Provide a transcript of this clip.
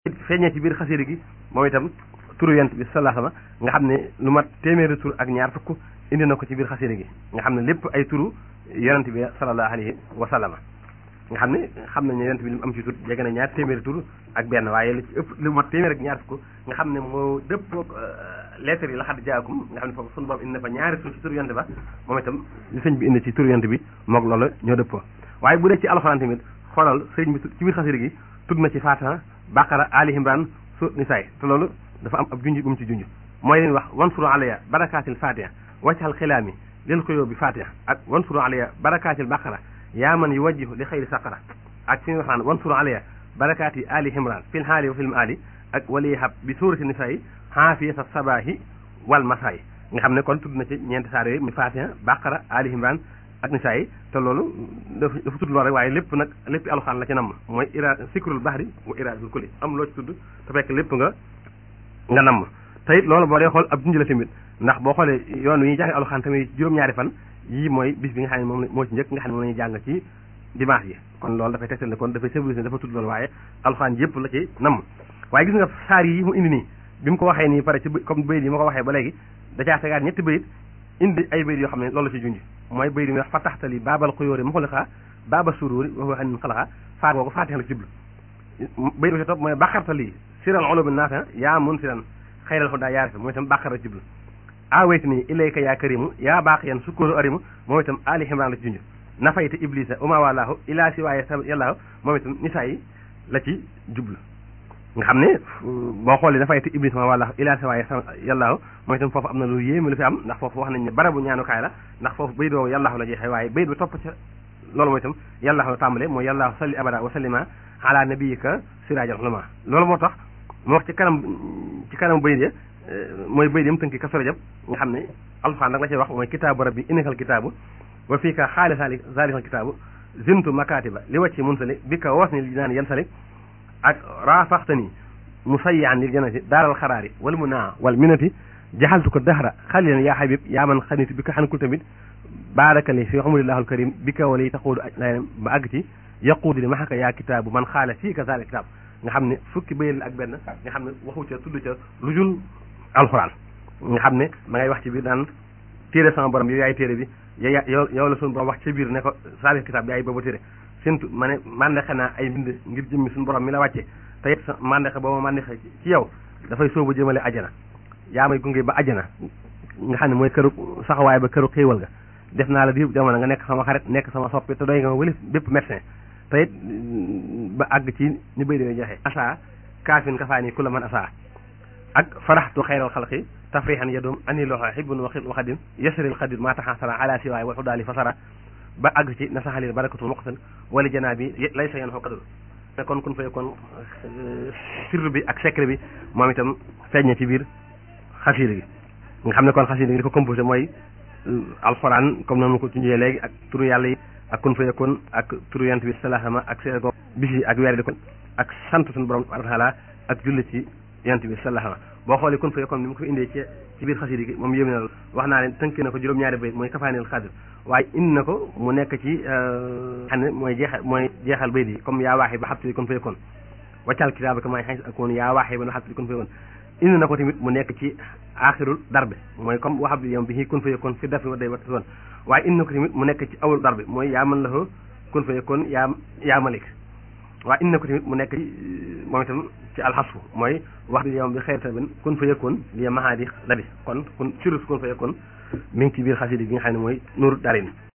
feeñee ci biir xasida gi moom itam turu yonent bi sallallahu alayhi wasallam nga xam ne lu mat téeméeri tur ak ñaar fukk indi na ko ci biir xasida gi nga xam ne lépp ay turu yonent bi sallallahu alayhi wa sallam nga xam ne xam nañ ne yonent bi li mu am ci tur jege na ñaar téeméeri tur ak benn waaye li ci ëpp lu mat téeméer ak ñaar fukk nga xam ne moo dëppoo lettre yi la xad jaakum nga xam ne foofu sunu borom indi na fa ñaari tur ci tur yonent ba moom itam li sëñ bi indi ci tur yonent bi moog loolu ñoo dëppoo waaye bu dee ci alxuraan tamit xoolal sëriñ bi ci biir xasida gi tudd na ci Fatiha Baqara Ali Imran su Nisaay te loolu dafa am ab junj bu mu ci junj mooy leen wax wansuru alayya barakaatil Fatiha waccal xilaami lil xuyoo bi Fatiha ak wansuru alayya barakaatil Baqara yaa man yuwajjihu li xayri saqara ak fi ñu wax naan wansuru alayya barakaati Ali Imran fil haali wa fil maali ak waliyahab bi suurati Nisaay xaafiyata sabaahi wal masaay nga xam ne kon tudd na ci ñeenti saar yooyu mi Fatiha Baqara Ali Imran ak nisaa yi te loolu dafa dafa tudd loolu rek waaye lépp nag lépp alxaan la ci namm mooy ira sikrul bahri wa iraadul kulli am loo ci tudd te fekk lépp nga nga namm te it loolu boo dee xool ab junj la tamit ndax boo xoolee yoon wi ñuy jàng alxaan tamit juróom-ñaari fan yii mooy bis bi nga xam ne moom moo ci njëkk nga xam ne moom la ñuy jàng ci dimanche yi kon loolu dafay tegtal ne kon dafay symboliser dafa tudd loolu waaye alxaan yëpp la ci namm waaye gis nga saar yi mu indi nii bi mu ko waxee nii pare ci comme bayit yi ma ko waxee ba léegi da caa tegaat ñetti bayit indi ay bayit yoo xam ne loolu la ci junj mooy bayit yi wax fa taxtali baabal xuyóori muxliqa baaba sururi wa huwa xanin xalaqa faar boobu faatixa la ci jublu bayit bi ci topp mooy baqartali siral ulumi naafi yaa mun siran xayral xudaa yaarifa mooy itam baqar la ci jublu aweytu nii ilayka yaa karimu yaa baax yan sukkóoru arimu moom itam ali ximran la ci junj nafayta iblisa uma walaahu ilaa si waaye sa yàllaahu moom itam nisaa yi la ci jublu nga xam ne boo xoolee dafay te iblis ma wala ilaa sa waaye sa yàllaahu mooy itam foofu am na lu yéeme lu fi am ndax foofu wax nañ ne barabu ñaanukaay la ndax foofu bayit boobu yàllaahu la jeexee waaye bayit ba topp ca loolu mooy itam yàllaahu la tàmbale mooy yàllaahu salli abada wa sallima ala nabiyika siraajal ulama loolu moo tax moo wax ci kanam ci kanam bayit ya mooy bayit yam tënki kaso rajab nga xam ne alxuraan nag la cay wax mooy kitaabu rabbi innakal kitaabu wa fii ka xaali saali zaalikal kitaabu zintu makatiba li wacci munsali bi ka woos ni li naan yan sali ak raafaxtani musayyan lil jannati daaral xaraari wal munaa wal minati jaxaltu ko dahra xalilan yaa xabib yaa man xanitu bi ko xankul tamit baarakali fi xamulillahul karim bi ka wala yi taxuudu aj ba àgg ci yaquudu li maxaka yaa kitaabu man xaala fii ka zaalik kitaab nga xam ne fukki bayal ak benn nga xam ne waxu ca tudd ca lu jul alxuraan nga xam ne ma ngay wax ci biir daan téere sama borom yow yaay téere bi yow yow la suñu borom wax ca biir ne ko zaalik kitaab yaay boobu téere sintu ma ne mandexe naa ay mbind ngir jëmmi suñu borom mi la wàcce te it mandexe booba mandexe ci yow dafay soobu jëmale ajana yaa may gunge ba ajana nga xam ne mooy këru saxawaay ba këru xéewal ga def naa la di jamono nga nekk sama xarit nekk sama soppi te doy nga ma wëlif bépp médecin te it ba àgg ci ni bay dina joxe asa kaafin kafaani ku la man asa ak faraxtu xayral xalqi tafrihan yadum ani loxo xibun wa waxadim yasril xadir maa taxasara ala siwaay wal xudaali fasara ba àgg ci na saxalil barakatul muqtal wala janaa bi lay sa yan xoo kadul te kon kun fay kon sirru bi ak secret bi moom itam feeñ na ci biir xasiida gi nga xam ne kon xasiida gi di ko composé mooy alxuraan comme noonu ko tunjee léegi ak turu yàlla yi ak kun fay kon ak turu yant bi salaama ak seen ko bis yi ak weer di kon ak sant suñu borom taala ak julli ci yant bi salaama boo xoolee kun fay kon ni mu ko indee ci ci biir xasiida gi moom yéeme na la wax naa leen tënk na ko juróom-ñaari bayt mooy kafaanil xadir waaye indi na ko mu nekk ci xam ne mooy jeexal mooy jeexal bayt yi comme yaa waaxee ba xabtali kon fay kon waccal kitaaba ka may xañ ak woon yaa waaxee ba na xabtali kon fay kon indi na ko tamit mu nekk ci aaxirul darbe mooy comme waxab bi yom bi xii kun fay kon fi dafi wa day wat woon waaye indi na ko tamit mu nekk ci awul darbe mooy yaa man la ko kun fay kon yaa yaa malik waaye indi na ko tamit mu nekk ci moom itam ci alxasfu mooy wax bi yom bi xëyr tamit kun fa yëkkoon li mahaadi labi kon kun surus kun fa yëkkoon mi ngi ci biir xasida gi nga xam ne mooy nuuru darin